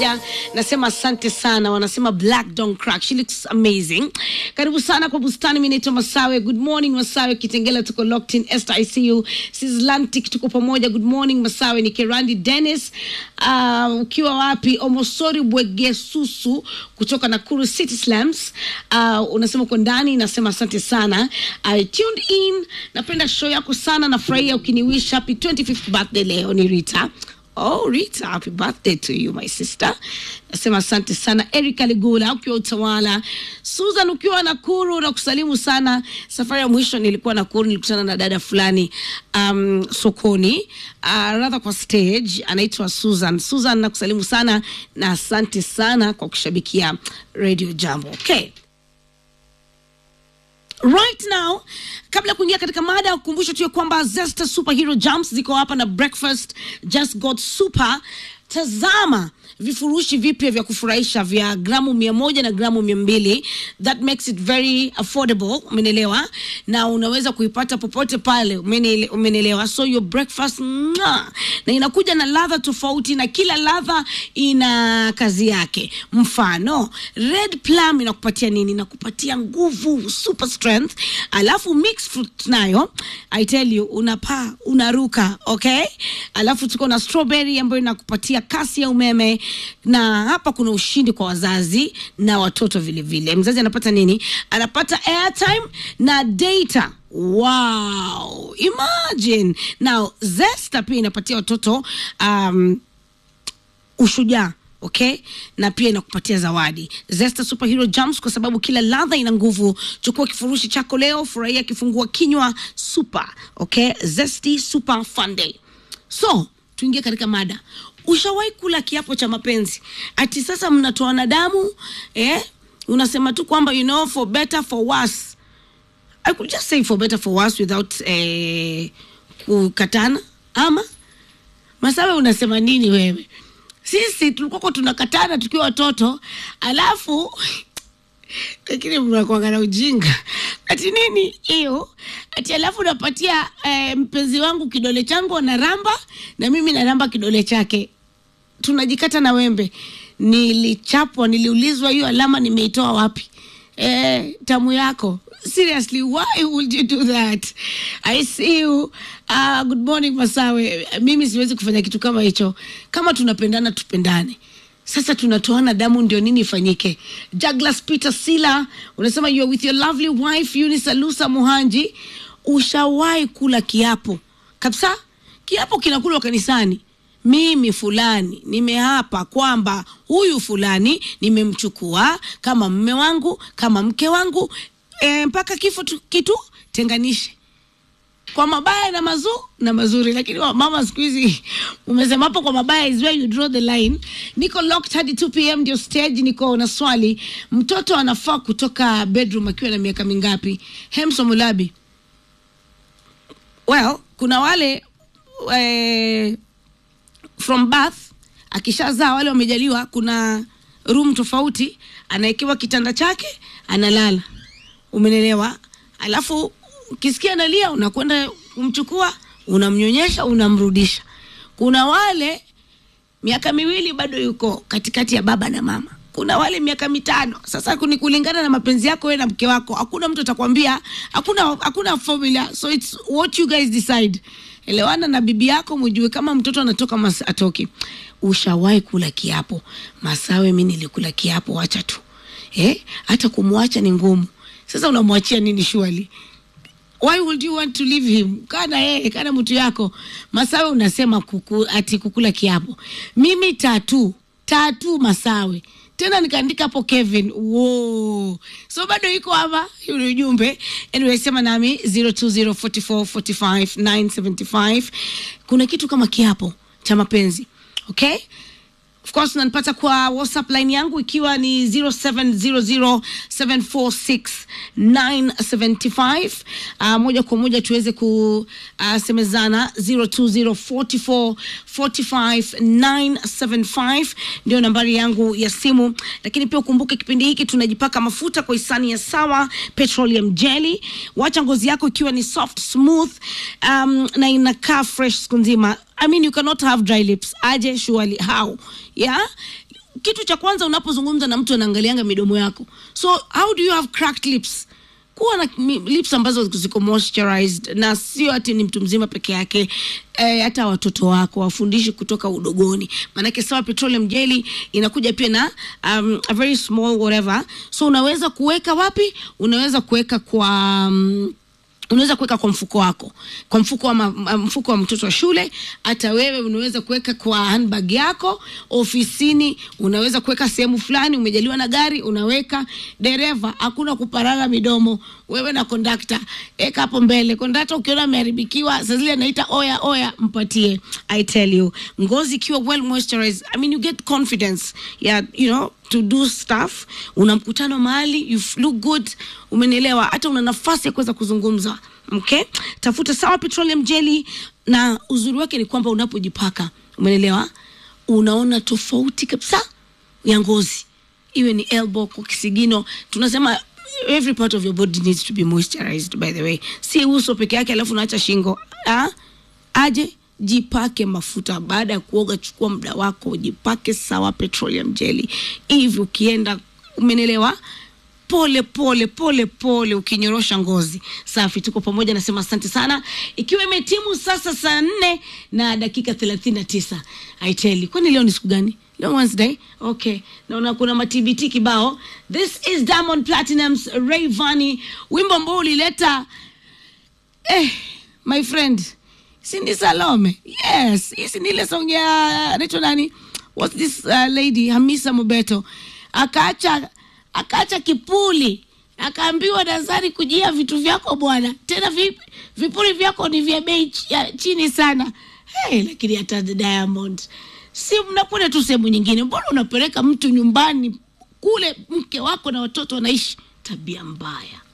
pamoja, nasema asante sana. Wanasema black don't crack, she looks amazing. Karibu sana kwa bustani. Mimi naitwa Masawe. Good morning Masawe. Kitengela tuko locked in. Esther ICU Sislantic tuko pamoja. Good morning Masawe. Ni Kerandi Dennis. Uh, ukiwa wapi? Omosori Bwegesusu kutoka Nakuru City Slums. Uh, unasema uko ndani, nasema asante sana. I tuned in. Napenda show yako sana, nafurahia ukiniwish happy 25th birthday leo. Ni Rita. Oh, Rita, happy birthday to you my sister. Nasema asante sana. Erika Ligula ukiwa Utawala, Susan ukiwa Nakuru na kusalimu sana. Safari ya mwisho nilikuwa Nakuru, nilikutana na dada fulani um, sokoni uh, rather kwa stage, anaitwa Susan. Susan nakusalimu sana na asante sana kwa kushabikia Radio Jambo. Okay. Right now, kabla ya kuingia katika mada ya kukumbusha tu ya kwamba Zesta Superhero Jumps ziko hapa na breakfast just got super. Tazama vifurushi vipya vya kufurahisha vya gramu mia moja na gramu mia mbili that makes it very affordable, umenelewa, na unaweza kuipata popote pale, umenele- umenelewa. So your breakfast mwah, na inakuja na ladha tofauti, na kila ladha ina kazi yake. Mfano, red plum inakupatia nini? Inakupatia nguvu, super strength. Alafu mixed fruit nayo, I tell you, unapaa unaruka, okay. Alafu tuko na strawberry ambayo inakupatia kasi ya umeme, na hapa kuna ushindi kwa wazazi na watoto vile vile. Mzazi anapata nini? Anapata airtime na data. Wow, imagine now. Zesta pia inapatia watoto um, ushujaa okay na pia inakupatia zawadi zesta superhero jumps kwa sababu kila ladha ina nguvu chukua kifurushi chako leo furahia kifungua kinywa super okay zesty super fun day so tuingie katika mada ushawahi kula kiapo cha mapenzi ati sasa mnatoana damu eh? unasema tu kwamba you know for better for worse I could just say for better for worse without eh, kukatana ama Masawe, unasema nini wewe? Sisi tulikuwa tunakatana tukiwa watoto, alafu lakini mnakuanga na ujinga ati nini hiyo ati, alafu napatia eh, mpenzi wangu kidole changu anaramba na mimi naramba kidole chake, tunajikata na wembe. Nilichapwa, niliulizwa hiyo alama nimeitoa wapi? Eh, tamu yako seriously why would you do that i see you uh, good morning masawe mimi siwezi kufanya kitu kama hicho kama tunapendana tupendane sasa tunatoana damu ndio nini ifanyike Douglas peter sila unasema you are with your lovely wife Eunice alusa muhanji ushawahi kula kiapo kabisa kiapo kinakulwa kanisani mimi fulani nimeapa kwamba huyu fulani nimemchukua kama mme wangu kama mke wangu e, mpaka kifo tu, kitu tenganishe kwa mabaya na mazu na mazuri lakini wa- mama siku hizi umesema hapo kwa mabaya is where you draw the line niko locked hadi 2 pm ndio stage niko na swali mtoto anafaa kutoka bedroom akiwa na miaka mingapi hemso mulabi well kuna wale eh, from birth akishazaa wale wamejaliwa kuna room tofauti anawekewa kitanda chake analala umenelewa alafu ukisikia analia unakwenda kumchukua unamnyonyesha unamrudisha kuna wale miaka miwili bado yuko katikati ya baba na mama kuna wale miaka mitano sasa ni kulingana na mapenzi yako wewe na mke wako hakuna mtu atakwambia hakuna hakuna formula so it's what you guys decide elewana na bibi yako mjue kama mtoto anatoka mas atoki ushawahi kula kiapo masawe mi nilikula kiapo wacha tu eh hata kumwacha ni ngumu sasa unamwachia nini shuali why would you want to leave him kana yeye kana mtu yako masawe unasema kuku, ati kukula kiapo mimi tatu tatu masawe tena nikaandika hapo kevin wo so bado iko hapa yule ujumbe anyway sema nami 0204445975 kuna kitu kama kiapo cha mapenzi okay of course unanipata kwa whatsapp line yangu ikiwa ni 0700746975 uh, moja kwa moja tuweze kusemezana uh, 0204445975 ndio nambari yangu ya simu lakini pia ukumbuke kipindi hiki tunajipaka mafuta kwa hisani ya sawa petroleum jelly wacha ngozi yako ikiwa ni soft smooth um, na inakaa fresh siku nzima I mean you cannot have dry lips aje surely how yeah kitu cha kwanza unapozungumza na mtu anaangalianga midomo yako so how do you have cracked lips kuwa na mi- lips ambazo ziko moisturized na sio ati ni mtu mzima peke yake eh, hata watoto wako wafundishi kutoka udogoni maanake sawa petroleum jelly inakuja pia na um, a very small whatever so unaweza kuweka wapi unaweza kuweka kwa um, unaweza kuweka kwa mfuko wako kwa mfuko wa, ma, ma- mfuko wa mtoto wa shule hata wewe unaweza kuweka kwa handbag yako ofisini unaweza kuweka sehemu fulani umejaliwa na gari unaweka dereva hakuna kuparara midomo wewe na kondakta eka hapo mbele kondakta ukiona ameharibikiwa saa zile anaita oya oya mpatie i tell you ngozi ikiwa well moisturized i mean you get confidence yeah, you know to do stuff una mkutano mahali you f- look good umenielewa hata una nafasi ya kuweza kuzungumza okay tafuta sawa petroleum jelly na uzuri wake ni kwamba unapojipaka umenielewa unaona tofauti kabisa ya ngozi iwe ni elbow kwa kisigino tunasema every part of your body needs to be moisturized by the way si uso peke yake alafu unaacha shingo ah? aje jipake mafuta baada ya kuoga chukua muda wako jipake sawa petroleum jelly hivi ukienda umenelewa pole pole pole pole ukinyorosha ngozi safi tuko pamoja nasema asante sana ikiwa imetimu sasa saa nne na dakika thelathini na tisa aiteli kwani leo ni siku gani leo wednesday okay naona kuna matbt kibao this is diamond platinums rayvani wimbo ambao ulileta eh, my friend Cindy Salome. Yes, hii si ni ile song ya anaitwa nani? What's this uh, lady Hamisa Mobeto. Akaacha akaacha kipuli. Akaambiwa Nazari kujia vitu vyako bwana. Tena vi, vipuli vyako ni vya bei ch- ya chini sana. Hey, lakini hata Diamond. Si mnakwenda tu sehemu nyingine. Mbona unapeleka mtu nyumbani kule mke wako na watoto wanaishi? Tabia mbaya.